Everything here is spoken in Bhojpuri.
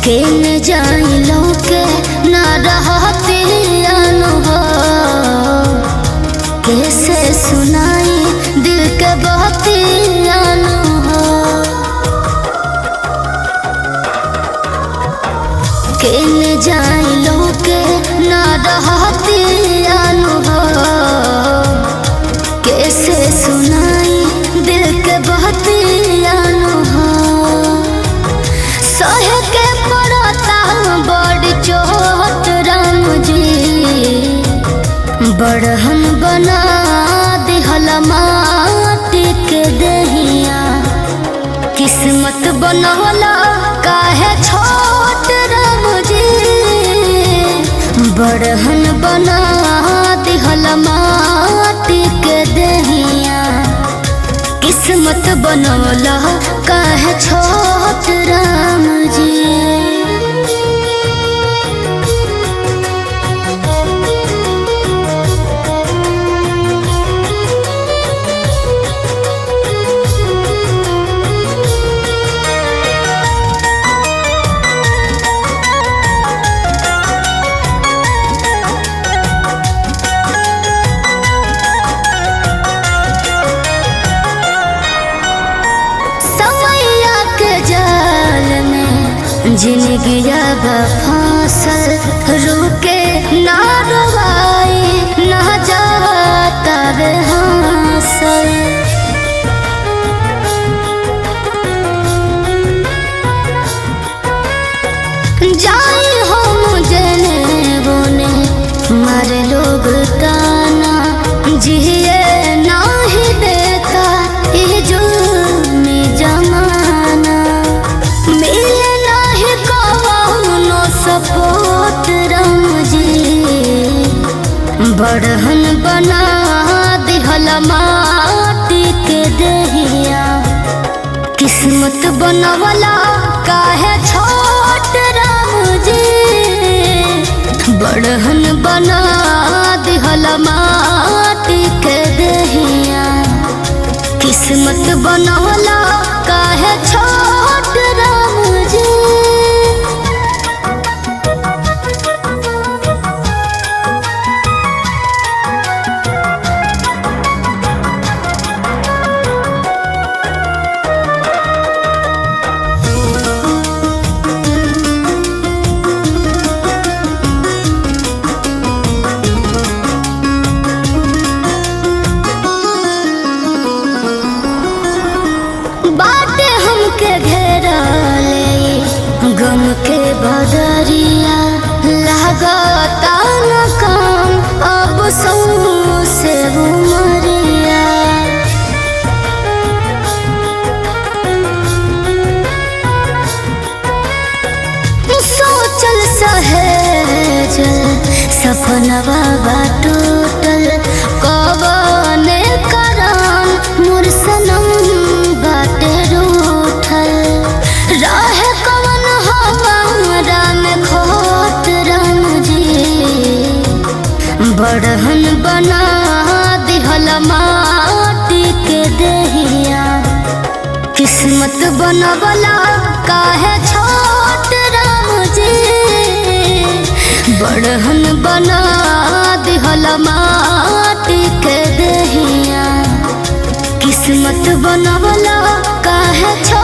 केन जाइलो के ना रहती अनुभव कैसे सुनाई दिल के बहती अनुभव केन जाइलो के ना रहती अनुभव कैसे सुनाई दिल के बहती अनुभव सहे के पड़ता बड़ चोट राम जी बड़हन बना दिहल माटी के दहिया किस्मत बनवला काहे छोट राम जी बड़हन बना दिहल माटी के दहिया किस्मत बनवला काहे छोट राम जी समैया के जाल में जिंदगी अब फांसल रुके ना रवाई ना जाता रे हांसल जाई हम जने बोने मारे लोग ताना जिए नाही देता ये जुल्मी जमाना मिले नाही कौनो सपोर्ट राम जी बड़हन बना दिहल माटी के दहिया किस्मत बनवला काहे छोट राम जी बड़हन बना दिहल माटी के दहिया किस्मत बनवला काहे छोट राम जी बाटे हमके घेरा ले गम के बदरिया लागता न काम अब सौ से उमरिया सोचल सहेज सपनवा बा टूटल कबने करान मोर सनम बाटे रूठल रहे कवन हमारा में खोट राम जी बड़हन बना दिहल माटी के दहिया किस्मत बनवला काहे छोट राम जी बड़हन बना दिहल माटी के दहिया किस्मत बनवला काहे छोट